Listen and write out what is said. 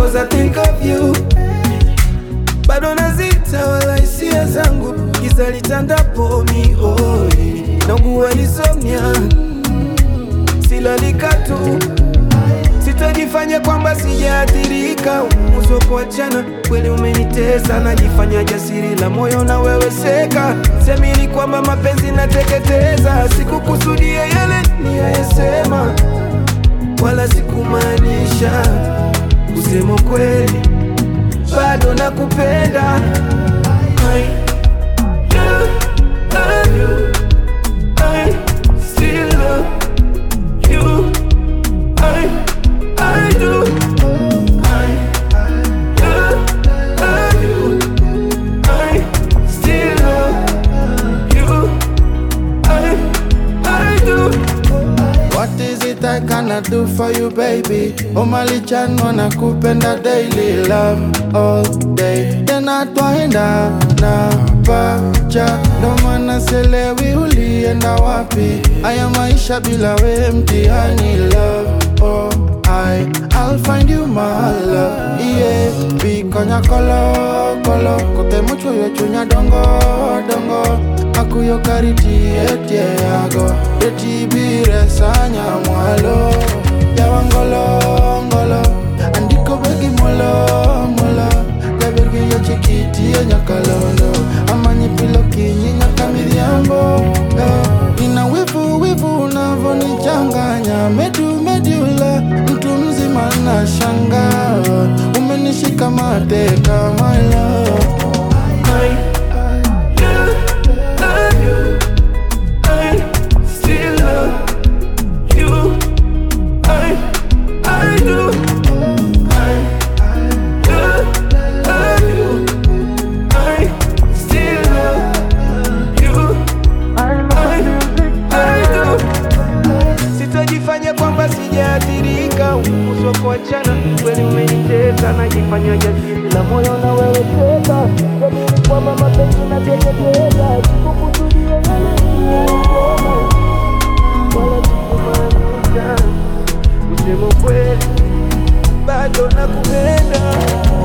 cause I think of you bado nazita wala hisia zangu giza litandapo mihoi naugua insomnia silalika tu sitajifanya kwamba sijaathirika uso kuachana kweli umenitesa najifanya jasiri la moyo na wewe seka semini kwamba mapenzi nateketeza sikukusudia yale niyayesema wala sikumaanisha kusema kweli bado nakupenda I do love you. I still love you. I, I do. I do love you. I still love you. I, I do. What is it I cannot do for you baby? Umalichan wanakupenda daily love all day tena twaenda na pacha ndo maana selewi ulienda wapi haya maisha bila we mtihani love oh I I'll find you my love yeah bikonya kolo kolo kote mucho yo chunya dongo dongo akuyo kariti etie yago etibire sanya mwalo yawangolo ngolo andiko begi molo molo gabergi yo chikiti yo nyakalondo amanyi pilo kinyi nyaka midhiambo eh. ina wivu wivu unavonichanganya medu medula mtu mzima na shanga umenishika mateka my love I do love you. I still love you. I, I do. I do love you. I still love you. I, I do. Sitajifanya kwamba sijaathirika, uso kuachana kweli umenitesa, najifanya jasiri la moyo na wewe teka, jamini kwamba mapenzi nateketeza, sikukusudia yale niliyosema, wala sikumaanisha, kusema kweli bado nakupenda.